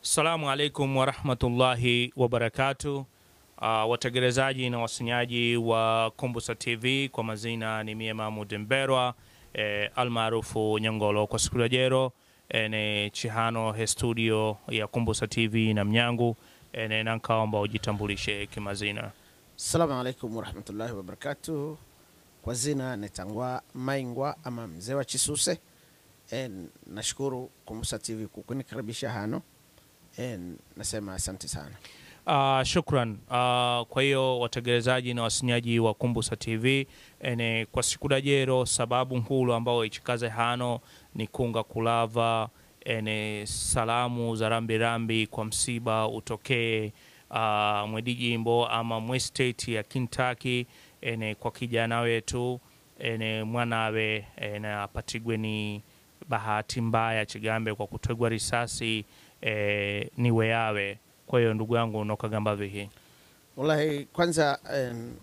Assalamu alaikum warahmatullahi wabarakatu. Uh, wategelezaji na wasinyaji wa Kumbusa TV kwa mazina ni mie Mahmud Mberwa eh, almaarufu Nyangolo kwa siku ya jero eh, ni chihano he studio ya Kumbusa TV na mnyangu eh, ne nankaomba ujitambulishe kimazina. Assalamu alaikum warahmatullahi wabarakatuh. Kwa zina netangwa Maingwa ama mzee wa Chisuse. E, nashukuru Kumbusa TV kukunikaribisha hano. E, nasema asante sana. Uh, shukran. Uh, kwa hiyo wategelezaji na wasinyaji wa Kumbusa TV ene kwa siku dajero sababu nkulu ambao ichikaze hano ni kunga kulava ene salamu za rambirambi kwa msiba utokee uh, mwedijimbo ama mwe state ya Kentucky ene kwa kijana wetu ene mwanawe ene apatigwe ni bahati mbaya chigambe kwa kutegwa risasi e, ni weyawe kwa hiyo ndugu yangu nokagamba vihi Wallahi, kwanza em,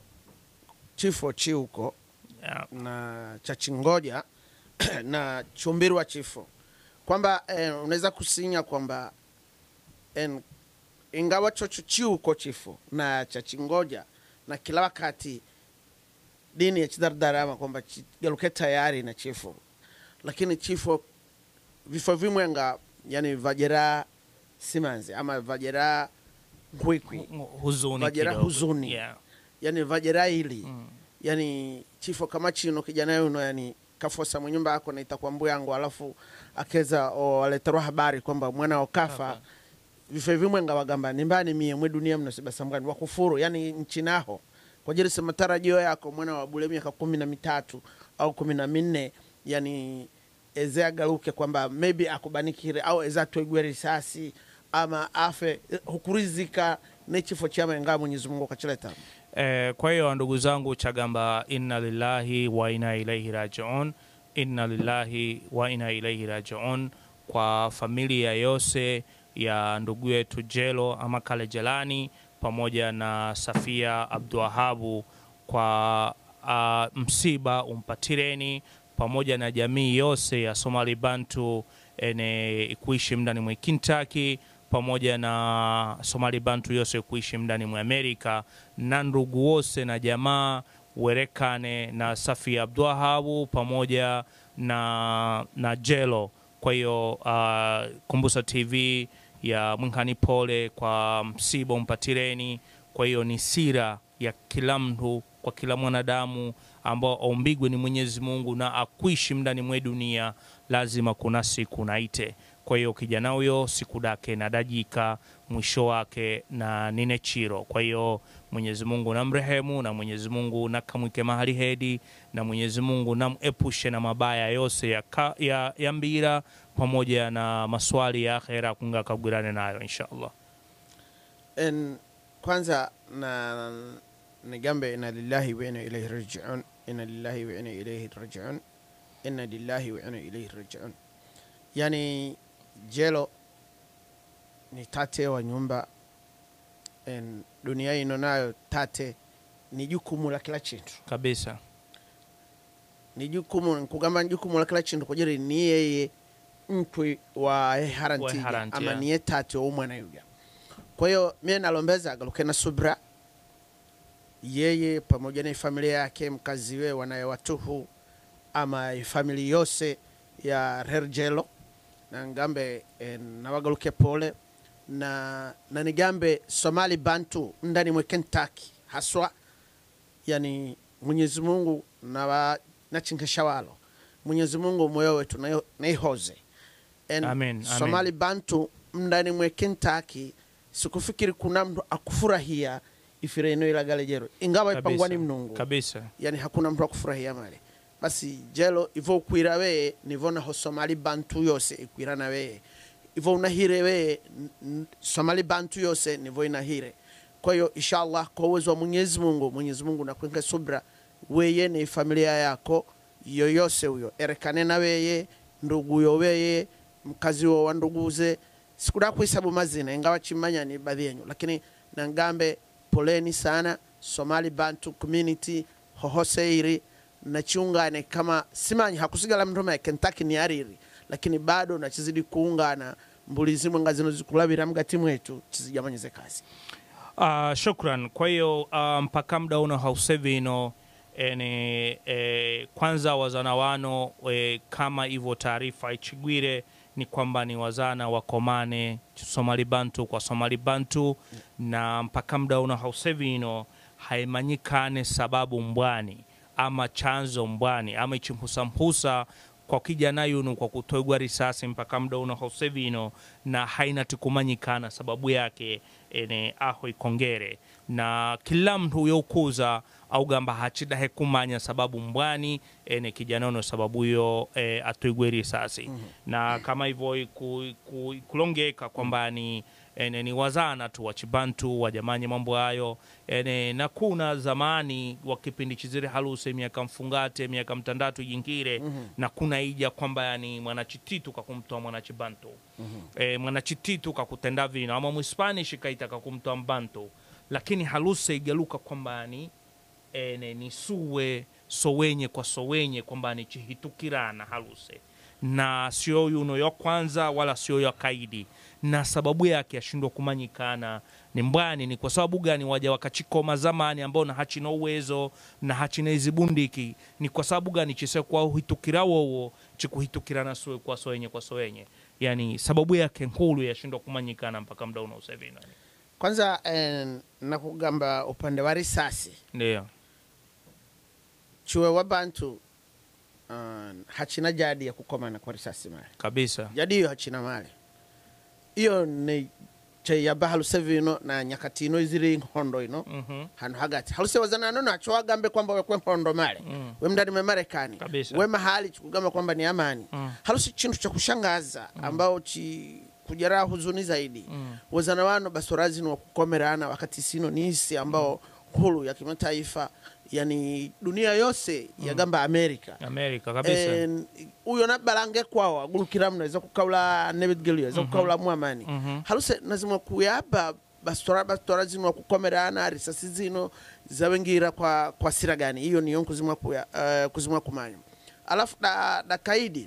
chifo chiuko yeah. na cha chingoja na chumbirwa chifo kwamba eh, unaweza kusinya kwamba en, ingawa chocho chiuko chifo na cha chingoja na kila wakati dini ya chidardarama kwamba chigaluke tayari na chifo lakini chifo vifo vimwenga yani vajera simanzi ama vajera nkwikwi huzuni Vajera kidogo. huzuni. yeah. yani vajera ili mm. yani chifo kama chino kijana yuno yani kafosa mwenyumba yako na itakuwa mbu yangu alafu akeza waleterwa habari kwamba mwana okafa Kafa. vifo vimwenga wagamba nimbani mie mwe dunia mno sibasamgani wakufuru yani nchi naho kwa jiri sema tarajio yako mwana wa bule miaka kumi na mitatu au kumi na minne yani eze agaruke kwamba maybe akubanikire au eze atwegwe risasi ama afe eh, hukurizika nechifo chama ingawa mwenyezi mungu akachileta Eh, kwa hiyo ndugu zangu chagamba inna lillahi wa inna ilaihi rajiun inna lillahi wa inna ilaihi rajiun kwa familia yose ya ndugu yetu Jelo ama Kale Jelani pamoja na Safia Abdulwahabu kwa uh, msiba umpatireni pamoja na jamii yose ya Somali Bantu ene kuishi mndani mwe Kentucky pamoja na Somali Bantu yose kuishi mndani mwa Amerika na ndugu wose na jamaa werekane na Safi Abdwahabu pamoja na, na Jelo. Kwa hiyo uh, Kumbusa TV ya Mwinkani pole kwa msiba umpatireni. Kwa hiyo ni sira ya kila mtu kwa kila mwanadamu ambao aumbigwe ni Mwenyezi Mungu na akuishi mndani mwe dunia, lazima kuna siku naite. Kwa hiyo kijana huyo siku dake nadajika mwisho wake na nine chiro. Kwa hiyo Mwenyezi Mungu namrehemu na Mwenyezi Mungu nakamwike mahali hedi na Mwenyezi Mungu namepushe na mabaya yose ya, ka, ya, ya mbira pamoja na maswali ya akhera kunga kagwirane nayo inshallah. en kwanza na nigambe inna lillahi wa inna ilaihi rajiun inna lillahi wa inna ilaihi rajiun inna lillahi wa inna ilaihi rajiun yani jelo ni tate wa nyumba en dunia ino nayo tate ni jukumu la kila chintu Kabisa. ni jukumu nkugamba ni jukumu la kila chintu kujiri ni yeye mtwi wa harantiga harantia. ama niye tate wa umwana yuga kwa hiyo mie nalombeza agaluke na subra yeye pamoja na familia yake mkaziwe wanayewatuhu ama famili yose ya rerjelo na ngambe eh, nawagaluke pole na, na nigambe somali bantu ndani mwe kentucky haswa yani mwenyezi mungu nawa nachinkesha walo mwenyezi mungu moyo wetu naiho- naihoze En Amen, amen. somali bantu mndani mwe kentucky sikufikiri kuna mtu akufurahia ifire ino ilagalejero ingawa ipangwa ni mnungu Kabisa. yani hakuna mtu akufurahia male basi jelo ivo ukwira weye nivo naho somali bantu yose ikwira na weye ivo unahire weye n- n- somali bantu yose nivo inahire kwa hiyo inshallah kwa uwezo wa mwenyezi mungu mwenyezi mungu nakwenke subra weye ni familia yako yoyose huyo erekane na weye nduguyo weye mkazi wo wa nduguze sikuda kuhesabu mazina ingawa chimanya ni baadhi yenyu lakini nangambe poleni sana somali bantu community hohoseiri nachiungane kama simanyi hakusigala mtu ma kentucky ni ariri lakini bado nachizidi kuungana mbuli zimwe nga zino zikulabira mgati mwetu tizijamanyize kazi Uh, shukran. Kwa hiyo uh, mpaka muda uno hausevi ino ene e, kwanza wazana wano e, kama hivyo taarifa ichigwire ni kwamba ni wazana wakomane Somali Bantu kwa Somali Bantu na mpaka muda uno hausevi ino haimanyikane sababu mbwani ama chanzo mbwani ama ichimhusamhusa kwa kijana yunu kwa kutogwa risasi mpaka muda uno hausevino na haina tikumanyikana sababu yake ene aho ikongere na kila mtu yokuza au gamba hachidahe kumanya sababu mbwani ene kijana uno sababu yo e, atwigwe risasi mm -hmm. na kama hivyo iku, iku, ikulongeka kwamba ni ene ni wazana tu wachibantu wajamanye mambo hayo ene na kuna zamani wa kipindi chizire haluse miaka mfungate miaka mtandatu jingire mm -hmm. na kuna ija kwamba yani mwanachititu kakumtoa mwanachibantu mm -hmm. e, mwanachititu kakutenda vino ama mwispanish kaita kakumtoa mbantu lakini haluse igaluka kwamba yani ene ni suwe sowenye kwa sowenye kwamba ni chihitukirana haluse na sio yuno ya kwanza wala sio ya kaidi na sababu yake ashindwa kumanyikana ni mbwani ni kwa sababu gani waja wakachikoma zamani ambao na hachina uwezo na hachina hizi bundiki ni kwa sababu gani chise kwa uhitukira wowo chikuhitukirana suwe kwa sowenye kwa sowenye yani sababu yake nkulu yashindwa kumanyikana mpaka mda una usevina kwanza eh, nakugamba upande wa risasi ndio chuwe wa bantu uh, hachina jadi ya kukomana kwa risasi male kabisa jadi hiyo hachina male iyo ni cheyaba haluse ino na nyakati ino iziri nkondo ino Mhm. hano hagati haluse wazana no nacho wagambe kwamba wekwe nkondo male Mm. we mndani me Marekani Kabisa. we mahali chikugamba kwamba ni amani Mm. halusi chintu cha kushangaza ambao chi kujara huzuni zaidi Mm. wazana wano basorazi ni wakukomerana wakati sino ni isi ambao huru ya kimataifa yani dunia yose yagamba Amerika amerika kabisa En, uyo nabalange kwawo agulukira mno eza kukaula nebedgelu eza kukaula mwamani Mhm. haluse nazimwe kuyaba bastora bastora zino wakukomerana risasi zino zawengira kwa, kwa sira gani iyo niyo kuzimwa kuya uh, kuzimwa kumanya alafu da, da kaidi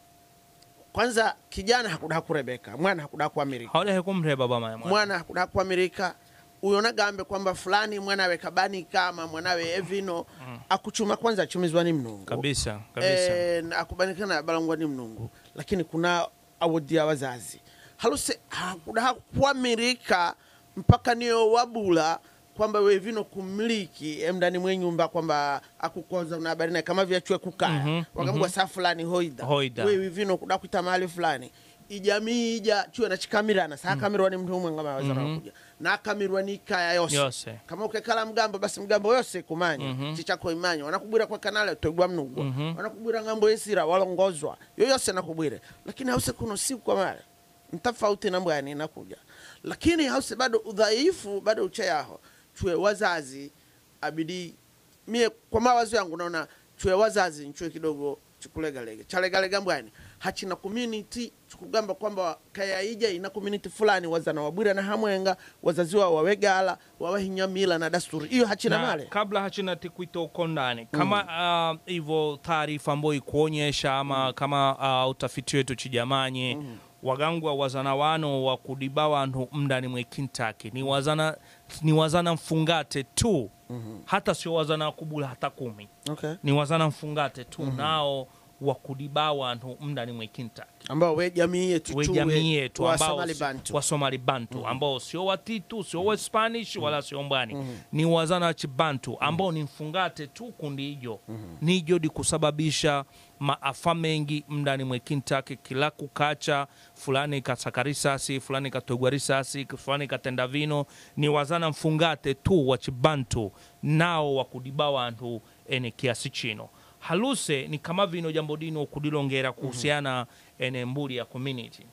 kwanza kijana hakuda kurebeka mwana hakuda kuamirika haulehe kumreba bama mwana hakuda kuamirika uyo nagambe kwamba fulani mwanawe kabani kama mwanawe evino akuchuma kwanza achumizwa ni mnungu kabisa kabisa Eh, na akubanikana balangwa ni mnungu lakini kuna awodia wazazi haluse hakuda kuamirika mpaka niyo wabula kwamba we vino kumiliki emndani mwe nyumba kwamba akukoza una habari naye kama vyachwe kukaya Mhm, wakambwa saa fulani hoida Hoida. wewe vino kuda kuita mahali fulani ijamii ija chiwe na chikamirana saa kamirwa ni mtu umwe ngama wazana Mhm. kuja na kamirwa ni kaya yose yose kama ukekala mgambo basi mgambo yose kumanya Mhm. chichako imanya wanakubwira kwa kanale toigwa mnugwa Mhm. wanakubwira ngambo yesira walongozwa yoyose nakubwire lakini hause kuno siku kwa male ntafauti na mbwani inakuja lakini hause bado udhaifu bado uche yaho chue wazazi abidi mie kwa mawazo yangu naona chue wazazi nchue kidogo chikulegalega chalegalega mbwani hachina community chikugamba kwamba kaya ija ina community fulani wazana wabwira na hamwenga wazazi wao wawegala wawahinya mila na dasturi iyo hachina na male kabla hachina tikwito uko ndani kama hivyo taarifa ambayo ikuonyesha ama kama uh, utafiti wetu chijamanye wagangwa wazana wano wa kudiba wantu mndani mwe Kentucky ni wazana, ni wazana mfungate tu hata sio wazana wakubula hata kumi okay. ni wazana mfungate tu nao wa kudiba wantu mndani mwe Kentucky ambao we jamii yetu we tu jamii yetu wa ambao Somali si- Bantu. wa Somali Bantu ambao sio Watitu sio wa Spanish wala sio mbani ni wazana wa Chibantu ambao ni mfungate tu kundi hijo nijo di kusababisha maafa mengi mndani mwe Kentucky kila kukacha fulani kasaka risasi fulani katogwa risasi fulani katenda vino ni wazana mfungate tu wa Chibantu nao wakudiba wantu ene kiasi chino haluse ni kama vino jambo dino kudilongera kuhusiana ene mbuli ya community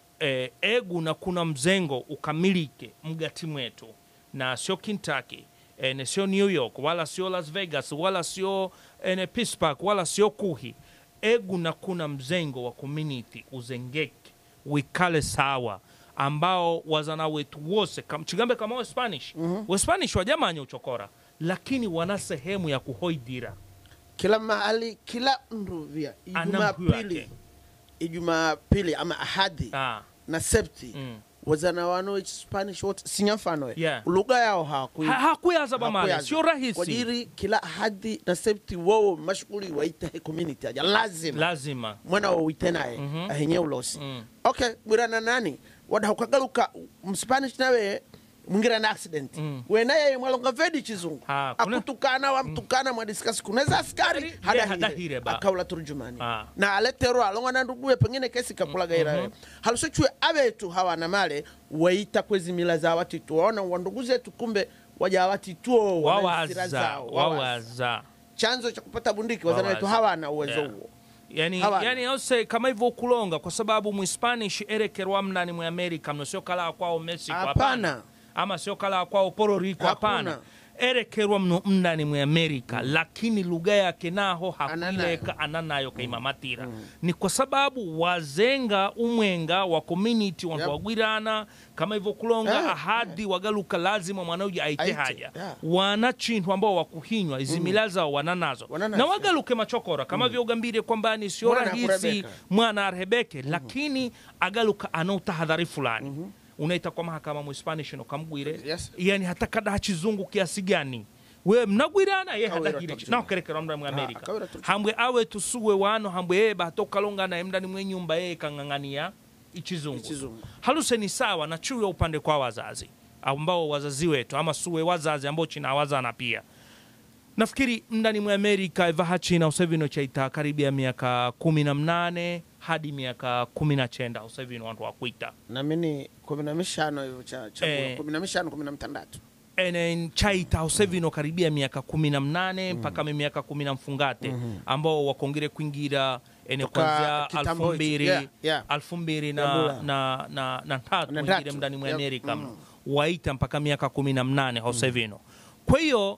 e, egu na kuna mzengo ukamilike mgati mwetu na sio Kentucky ene sio New York wala sio Las Vegas wala sio ene Pittsburgh wala sio kuhi egu na kuna mzengo wa community uzengeke wikale sawa ambao wazana wetu wose kam, chigambe kama we Spanish mm we Spanish wajamanya uchokora lakini wana sehemu ya kuhoidira kila mahali kila nduvia Ana ijumaa mkuu pili wake. ijumaa pili ama ahadi ah. na septi Mm. wazana wano ichi spanish wote sinyafano Yeah. lugha yao hawakui Ha- hakuyaza bamale hakuyaza. sio kwa rahisi jiri kila hadi na septi wao mashghuli waita he community aja lazima lazima mwana wawite naye Mhm. ahenye ulosi Mm. okay bwirana nani wada ukagaluka mspanish nawe mwingira na accident Mm. wenaye mwalonga vedi chizungu Ah, kuna- akutukana wamtukana mwadiskas kunaweza askari Ye, hadahire hadahire ba. akaula turjumani Ah. na aletero alonga na nduguwe pengine kesi kapulagaira mm halusochwe abetu hawana male waita kwezi mila za watitu waona wandugu zetu kumbe waja watituo wana hasira wawaza zao, wawaza. wawaza chanzo cha kupata bundiki wazana wetu Wawaza. hawana uwezo Yeah. huo yani, Hawana. yani ose kama hivyo kulonga kwa sababu mwispanish erekerwa mnani mu amerika mno sio kala kwao mexico Hapana. ama sio kala kwao puerto rico hapana Hakuna. erekerwa mno mnani mu amerika lakini lugha yake naho Ananayo. hakuileka ananayo kaimamatira ni kwa sababu wazenga umwenga wa community wantu Yep. wagwirana kama hivyo kulonga Yeah, ahadi wagaluka lazima mwanauji aite Aite, haja yeah. wana chintu ambao wakuhinywa izi mila zao wananazo Wananazo. na wagaluke machokora kama vyo ugambire kwamba ni sio Mwana rahisi kurebeka. mwana arhebeke lakini agaluka ana utahadhari fulani unaita kwa mahakama muspanish nokamgwire Yes. yani hata kada hachizungu kiasi gani we mnagwirana ye Kawira hadahire turjuma. nakerekera mda mu amerika kawira turjuma. hambwe awe tusuwe wano hambwe yeye bahatokalonga naye mndani mwe nyumba yeye kang'ang'ania ichizungu Ichizungu. haluse ni sawa na chuya upande kwa wazazi ambao wazazi wetu ama suwe wazazi ambao china wazana pia nafikiri mndani mwa amerika ivaha china usevino chaita karibia miaka kumi na mnane hadi miaka kumi na chenda usevino wantu wakwita namini kumi na mishano hivyo cha cha Eh. kumi na mishano kumi na mtandatu enen chaita usevino karibia miaka kumi na mnane mpaka mi miaka kumi na mfungate ambao wakongere kuingira ene Toka kwanzia kitambo alfu hicho. mbili Yeah, yeah. alfu mbili Ya na, dola. na, na, na tatu Na wengine tatu. mndani mwa Yep. amerika Mm. mno waita mpaka miaka kumi na mnane hausevino kwa hiyo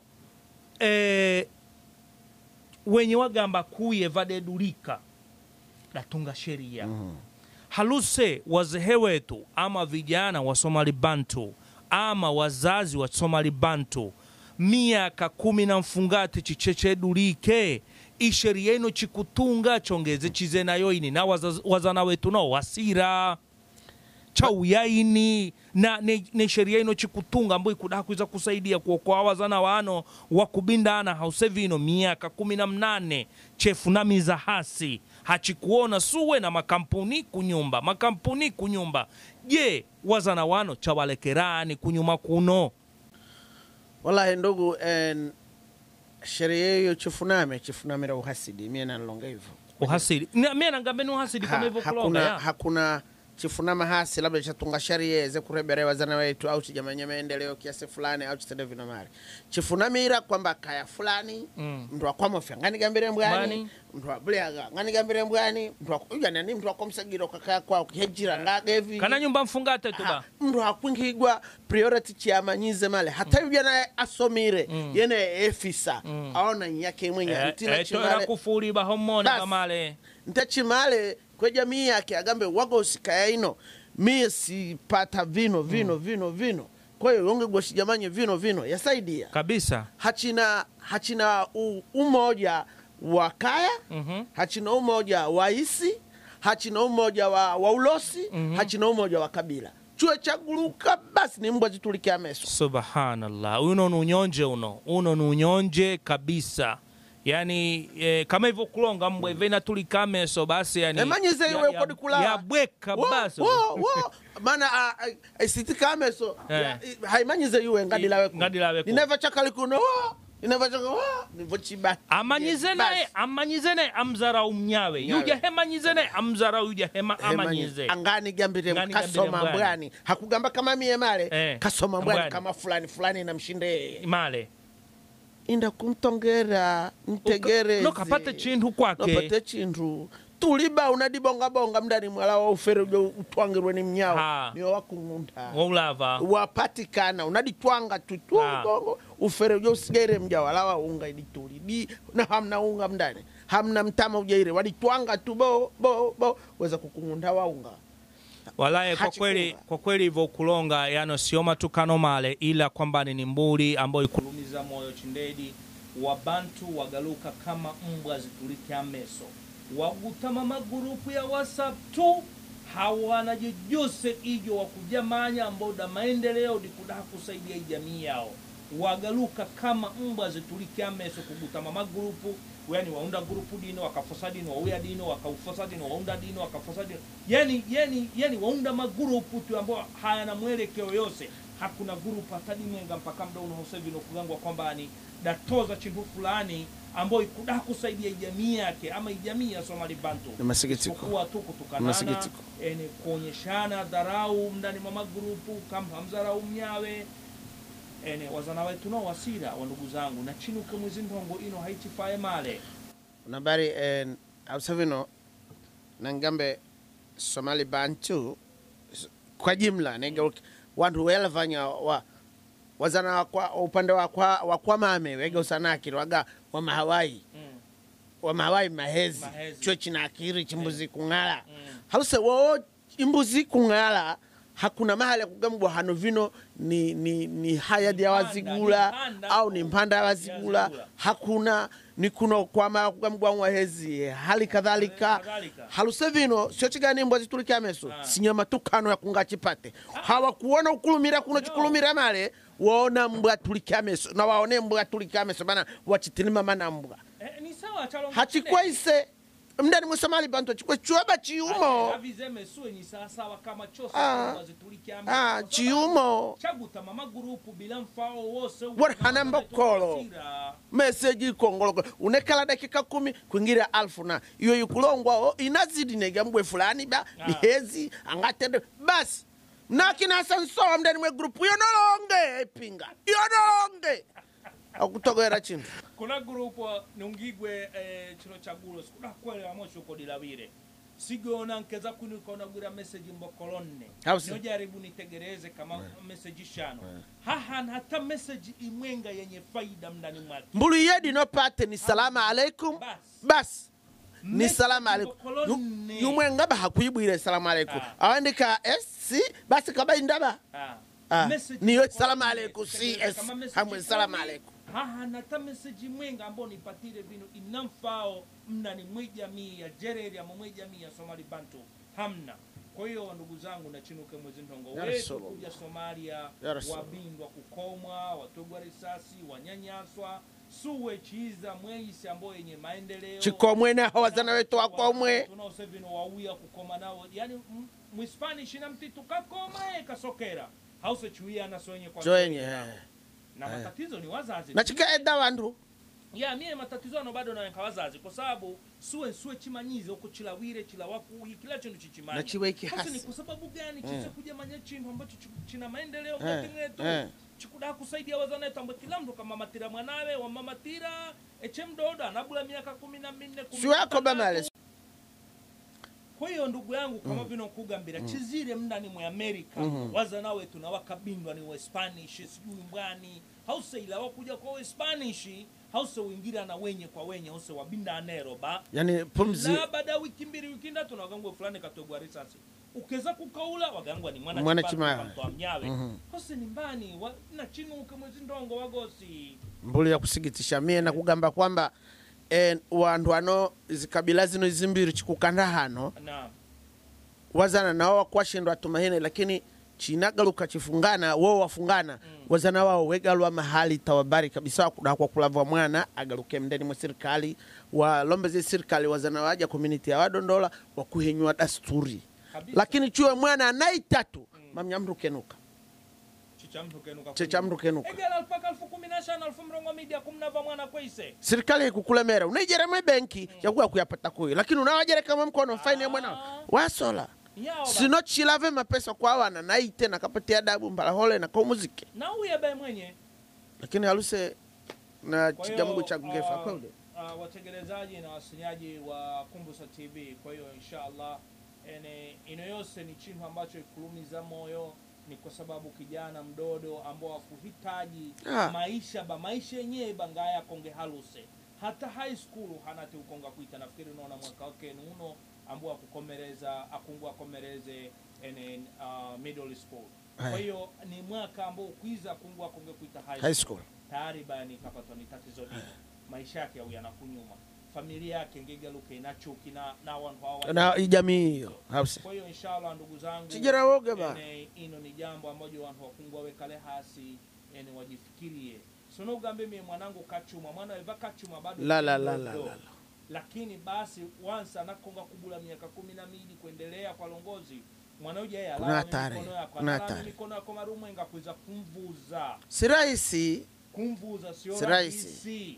eh, wenye wagamba kuye vadedulika datunga sheria haluse wazehe wetu ama vijana wa somali bantu ama wazazi wa somali bantu miaka kumi na mfungati chichechedulike isheria ino chikutunga chongeze chize nayo ini na wazaz- wazana wetu nao wasira chauyaini na ne, ne sheria ino chikutunga ambayo ikuda kuiza kusaidia kuokoa wazana wano wakubindana hausevino miaka kumi na mnane chefu na miza hasi hachikuona suwe na makampuni kunyumba makampuni kunyumba je wazana wano chawalekerani kunyuma kuno wallahi ndugu en, sheria hiyo chifuname chifunamira uhasidi mie nanlonga hivyo uhasidi Na- mie nangambe ni uhasidi kama Ha- hivyo kulonga hakuna, ya. hakuna chifunama hasi labda chatunga sheria yeze kurebere wazana wetu au chijamanya maendeleo kiasi fulani au chitende vino mari chifunamira kwamba kaya fulani Mm. mndu akwamofya nganigambire mbwani Mbwani. mndu abulyaga nganigambire mbwani mndu ak- ujanani mndu akomsagiro kakaya kwao kihejira ngagevi kana nyumba mfungate tuba Ha, mndu akwingigwa priority chiamanyize male hata yubya naye asomire yene efisa aona nyake mwenye ntina etoera chimale kufuli homoni Bas. kamale ntachimale kwe jamii yake agambe wagosikaya ino mie sipata vino vino vino vino kwa hiyo yonge gwashijamanye vino vino yasaidia kabisa hachina hachina u, umoja wa kaya Mhm. hachina umoja wa isi hachina umoja wa, wa ulosi hachina umoja wa kabila chue chaguluka basi ni mbwa zitulikia meso subhanallah uno ni unyonje uno uno ni unyonje kabisa yani eh, kama hivyo kulonga mbwe vena tulikameso basi yani emanyize ya- iwe ya- kodikulawa yabweka basi Wo, wo. mana isitikameso Eh. haimanyize iwe ngadilaweku Ngadilaweku. nineva chakalikuno wo nineva chaka wo nivo chiba amanyize naye amanyize naye amzarau mnyawe Mnyawe. yuja hemanyize naye amzarau yuja hema amanyize angani gambire Ngani kasoma gambire mbwani. mbwani hakugamba kama mie male Eh, kasoma mbwani mbwani. kama fulani fulani namshinde yeye male inda kumtongera ntegereze nokapate chintu kwake nopate chintu tuliba unadibongabonga mndani mwala wa ufere ujo utwangirwe ni mnyao Ha. niwo wakung'unda waulava wapatikana unaditwanga Ah. tutwongo ufere ujo usigaire mja wala wa unga idituli di na hamna unga mndani hamna mtama ujaire waditwanga tu bo bo bo weza kukung'unda wa unga walaye kwa Hachikunga. kweli kwa kweli hivyo kulonga yano sio matukano male ila kwamba ni mbuli ambayo ikulumiza moyo chindedi wabantu wagaluka kama mbwa zitulike ameso wagutama magurupu ya whatsapp tu hawana jojose ijo wa kujamanya ambao da maendeleo dikudaha kusaidia ijamii yao wagaluka kama mbwa zitulike ameso kugutama magrupu yani waunda grupu dino wakafosa dino wauya dino wakaufosa dino waunda dino wakafosa dino yani yani yani waunda magrupu tu ambao hayana mwelekeo yose hakuna grupu hata dimwenga mpaka mda uno hosevi nokugangwa kwamba ni datoza chintu fulani ambayo ikudaha kusaidia ijamii yake ama ijamii ya somali bantu Ni masikitiko. Isipokuwa tu kutukanana Masikitiko. ene kuonyeshana dharau ndani mwa magrupu kama hamzarau mnyawe ene wazana wetu no wasira wa ndugu zangu na chinuke mwezi ndongo ino haitifaye male nabari eh, ausavino nangambe somali bantu s- kwa jimla nega wantu welavanya wa wazana wakwa, upande wakwa wakwa mame wega usanakiri waga wa mahawai mm. wa mahawai mahezi, Mahezi. cho chinakiri chimbuzi kung'ala Mm. haluse wo imbuzi kung'ala hakuna mahali ya kugambwa hano vino ni, ni, ni hayadi ya Mpanda, wazigula ni mpanda. au ni mpanda ya wazigula Yazigula. hakuna ni kuno kwama kugambwa mwahezi hali kadhalika Kadhalika. haluse vino sio chigani mbwa zitulike ameso Ah. sinyama tukano ya kunga chipate hawakuona ukulumira kuno No. chikulumira male waona mbwa tulike ameso na waone mbwa tulike ameso bana wachitinima mana mbwa Eh, ni sawa chalo hachikwaise mndani musomali bantu chikwe chuaba chiumo avizeme suwe ni sawa sawa kama chose Ah. wazitulike ah, chiumo chaguta mama grupu bila mfao wose Wari hana mbokolo. meseji ikongoloko unekala dakika kumi kwingira alfu na iyo ikulongwao inazidi nega mbwe fulani ba Ah. bihezi angatende basi nakinasa nsowa mndani mwe grupu yonolonge epinga yonolonge akutogera chintu kuna grupu nungigwe eh, chino chagulo sikuda kwele amosho kodilawire sigona nkeza kuni kona gwira message mbokolonne Hausi. nojaribu nitegereze kama message shano hahan hata message imwenga yenye faida mndani mwake mbulu yedi nopate ni salama alaikum Bas. basi ni Message salamu alaikum mbokolonne. yumwenga bahakwibwire salamu alaikum Ah. awandika esi basi kaba indaba Ah. Ah, Message niyo mbokolonne. salamu alaikum, Tegereza CS, kama message hamwe salamu kumi, alaikum. hahan hata message mwenga ambao nipatire vino inamfao mnani mwijamii ya jereri ama mwijamii ya somali bantu hamna kwa hiyo ndugu zangu nachinuke mwezi ntongo Ya wetu Rasulullah. kuja somalia Ya Rasulullah. wabindwa kukomwa watogwa risasi wanyanyaswa suwe chiza mweisi ambao yenye maendeleo chikomwene aho wazana wetu wakomwe tunause vino wauya kukoma nao yani m- mwispanish na mtitu kakoma e kasokera hause chuia nasonye kwa joenye na matatizo ni wazazi nachikaeda wandu ya mie matatizo ano bado nawenka wazazi kwa sababu suwe suwe chimanyize uko chilawire chilawakuyi kila chintu chichimanya Na chiwe iki Basi ni hasi. kwa sababu gani chise kuja manya chintu ambacho chi- china maendeleo Eh, mkati mwetu eh. chikuda kusaidia wazana wetu ambo kila mtu kamamatira mwanawe wamamatira eche mdodo anabula miaka kumi na minne kumi na siwako tatu. bamale kwa hiyo ndugu yangu kama vino kugambira chizire mndani mwe amerika wazana wetu na wakabindwa ni waspanish sijui mbwani hause ila wakuja kwa waspanish hause uingira na wenye kwa wenye hause wabinda anero ba yani pumzi la baada ya wiki mbili wiki ndatu na wagangwa fulani katogwa risasi ukeza kukaula wagangwa ni mwana Mwana chipato chimaya. kamtoa mnyawe Mhm. hose ni mbani wa, na chinuke mwezi ndongo wagosi mbulu ya kusigitisha mie na kugamba kwamba eh, wandu ano zikabila zino zimbiri chikukanda hano na wazana nao wakwashindwa tumahine lakini chinagaluka chifungana wo wafungana wazana wao wegalwa mahali tawabari kabisa kuda kwa kulavwa mwana agaluke mndeni mwa serikali walombeze serikali wazana waja community ya wadondola wakuhenywa dasturi kabisa lakini chuwe mwana anaitatu mamnyamrukenuka chichamrukenuka chechamrukenuka egela alpaka alfu kumi na shano alfu mrongo midia kumnava mwana kweise serikali ikukulemera unaijere mwe benki yakuya kuyapata kuyo lakini unawajere kama mkono faini ya mwana wasola yaoba sino chilave mapesa kwa wana naite nakapatia adabu mbalahole na kwa muziki na uye be mwenye lakini haluse na Kwa hiyo, chigamungu cha kugefa uh, kwaude uh, wategelezaji na wasinyaji wa kumbusa tv kwa hiyo inshallah ene ino yose ni chintu ambacho ikulumiza moyo ni kwa sababu kijana mdodo ambao akuhitaji Ah. maisha ba maisha yenyewe bangaya konge haluse hata high school hanati ukonga kuita nafikiri unaona mwaka wake nuno ambao akukomereza akungu akomereze ene uh, middle school kwa Aye. hiyo ni mwaka ambao ukwiza akungu akonge kuita high high school school tayari bani kapatwa ni tatizo dini maisha yake au yanakunyuma familia yake ngegaluke na chuki na na wantu hawa na jamii hiyo hause kwa hiyo inshallah ndugu zangu chijira woge ba ene ino ni jambo ambajo wantu wakungwa wekale hasi ene wajifikirie sono ugambe mie mwanangu kachuma mwana weva kachuma bado la la ni la mdogo. la la la. lakini basi once anakonga kubula miaka kumi na mbili kuendelea kwa longozi mwana uja yeye Kuna alala hatari, mikono yako kuna alala hatari. mikono yako marumwenga kuweza kumvuza si rahisi kumvuza sio Si rahisi. rahisi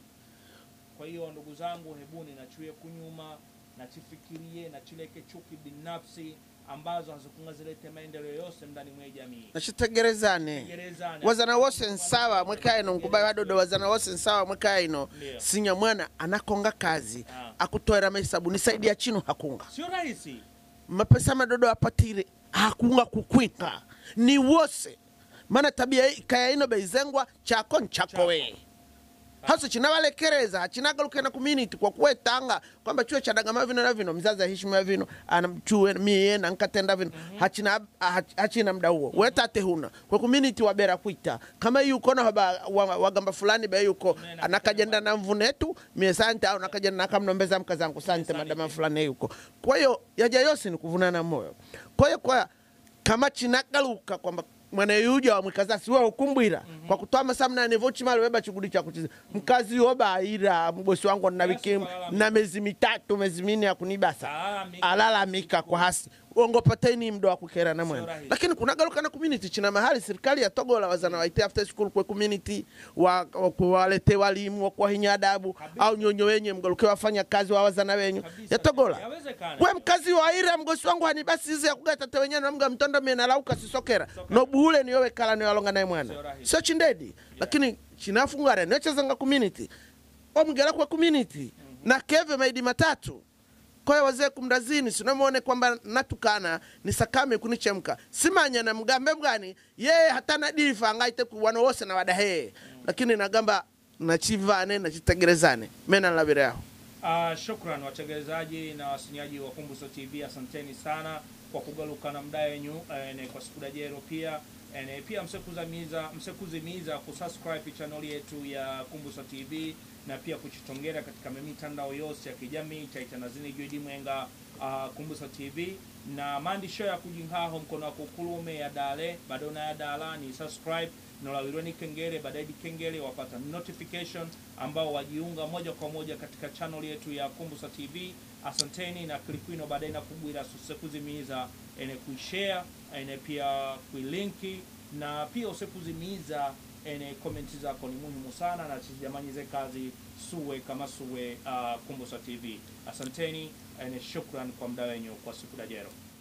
kwa hiyo ndugu zangu hebuni nachuye kunyuma nachifikirie nachileke chuki binafsi ambazo hazikunga zilete maendeleo yose ndani mwe jamii nachitegerezane Gerezani. wazana wose nsawa mwekaino nkubai wadodo wazana wose nsawa mwekaino Ndio. sinya mwana anakonga kazi Ah. akutoera mahesabu ni saidi ya chino hakunga sio rahisi mapesa madodo apatire hakunga kukwika ni wose mana tabia hii kaya ino beizengwa chako nchako Chako. we haso chinavalekereza hachinagalukena community kwa kuwetanga kwamba chuo chadagama vino na vino mzazi ahishimia vino anamchuwe mie nankatenda vino hachina, hach- hachina mda huo wetate huna kwa community wabera kwita kama yuko na haba, wa, wagamba fulani be yuko Mene anakajenda na mvunetu mie sante au nakajenda nakamnombeza mkazangu sante Sante. madama fulani yuko kwa hiyo yaja yose ni kuvunana moyo kwa hiyo kwa kama chinagaluka kwamba mwana yuja wa mwikazasi we ukumbwira kwa kutoa masamna nevochimali weba chugudi cha kuchiza mkazi yobaira mbosi wangu na wiki Yesu kalalamika. na miezi mitatu miezi minne ya kunibasa Alalamika. alalamika kwa hasi ongopateni mdo wa kukera na mwana rahisi. lakini kunagaluka na community china mahali serikali ya togola wazana waite after school kwa community wa, wa kuwalete walimu wa kuwahinya adabu Kabisa. au nyonyo wenye mgaluke wafanya kazi wa wazana wenyu Kabisa. ya togola Yawezekana. kwe mkazi wa ira mgosi wangu hanibasi izi yakugatate wenyewe namga mtondo mie lauka sisokera Sokera. nobuhule niyowe kala niwalonga naye Sio mwana rahisi. sio chindedi lakini chinafungare nechezanga community omgera kwa community na keve maidi matatu kwaye wazee kumrazini sinamwone kwamba natukana nisakame kunichemka simanya na mgambe bwani yeye hatana difa angaite kuwana wose na wadahee lakini nagamba nachivane nachitegerezane mena nlavire yaho Uh, shukran wategelezaji na wasinyaji wa Kumbuso TV, asanteni sana kwa kugaluka na mda yenyu ene, kwa siku dajero pia ene, pia msekuzamiza msekuzimiza kusubscribe channel yetu ya Kumbuso TV na pia kuchitongera katika mitandao yose ya kijamii chaitanazini juidi mwenga uh, Kumbuso TV na maandisho ya kujinhaho mkono wako kulume ya dale badona ya dala ni subscribe nolawirweni kengele baadaye kengele wapata notification ambao wajiunga moja kwa moja katika channel yetu ya Kumbusa TV. Asanteni na klikwino baadaye na kubwira susekuzimiza ene kuishare ene pia kuilinki na pia usekuzimiza ene komenti zako ni muhimu sana na chijamanyize kazi suwe kama suwe uh, Kumbusa TV. Asanteni ene shukran kwa mda wenyu kwa siku dajero.